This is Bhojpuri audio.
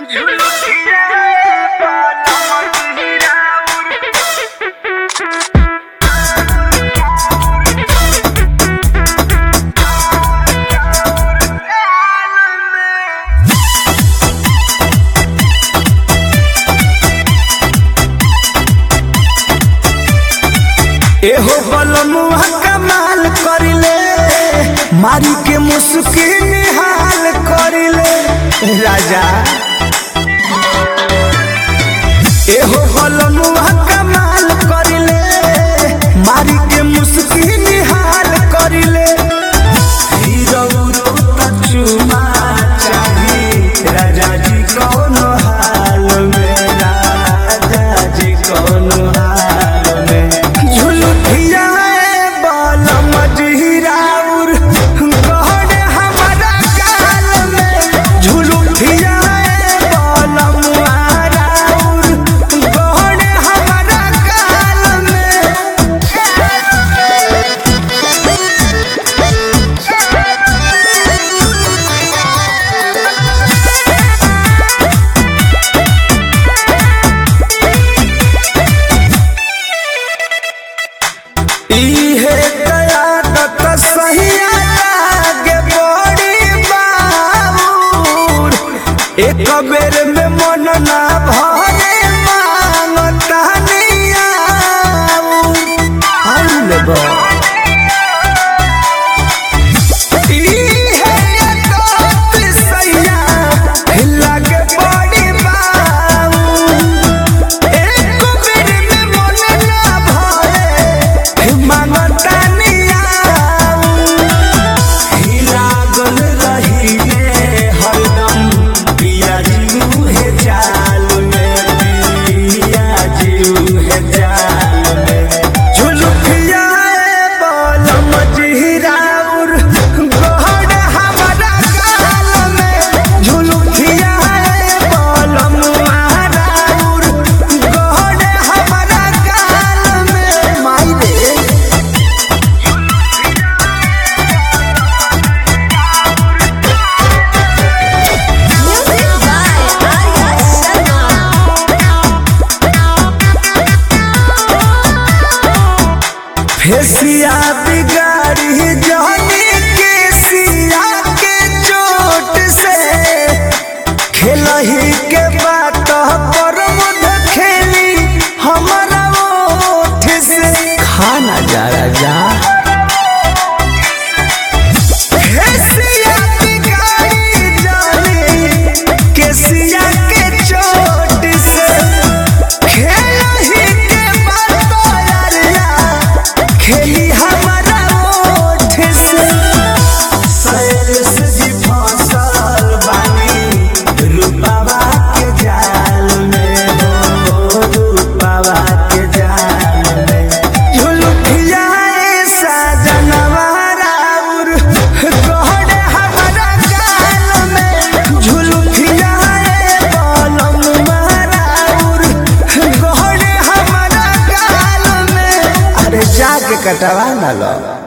एहो बलमुआ कमाल करिले मारी के मुस्की निहाल करिले राजा एहो बलमुआ कमाल करिले मारी के मुस्की निहाल करिले हीरो रूप चुमा चाही राजा जी कौन हाल में राजा जी कौन हाल में झुलुठिया बाल मजहिराउर गहन हमारा गाल में झुलुठिया बाल मुहाराउर गहन हमारा गाल में इहे कयादत सहिया लागे बड़ी बाबूर एक बेर में मन ना भरे मांगता नियाऊर आउल बा इहे कयादत सहिया लागे बड़ी बाबूर एक बेर में मन ना भरे मांगता नियाऊर लागल रहिले हरदम पिया जीव हे चाल में पिया जीव हे चाल में झुलुकिया बाल मजहिराउर गहन हमारा गाल में झुलुकिया बाल मुहाराउर गहन हमारा गाल में माई रे Music by Arya Sharma. फेसिया बिगाड़ी जानी के सिया के चोट से खेलही के बात पर मुद खेली हमारा ओठ से खाना जा राजा फेसिया बिगाड़ी जानी के सिया के चोट से खेलही के बात यारिया खेली हमारा ओठ से सैरस जी फसल बानी रूपावा के जाल में हो रूपावा के जाल में झुलुठिया ऐसा जनवाराउर गहन हमारा गाल में झुलुठिया बालम माराउर गहन हमारा गाल में अरे जाके कटवा ना लो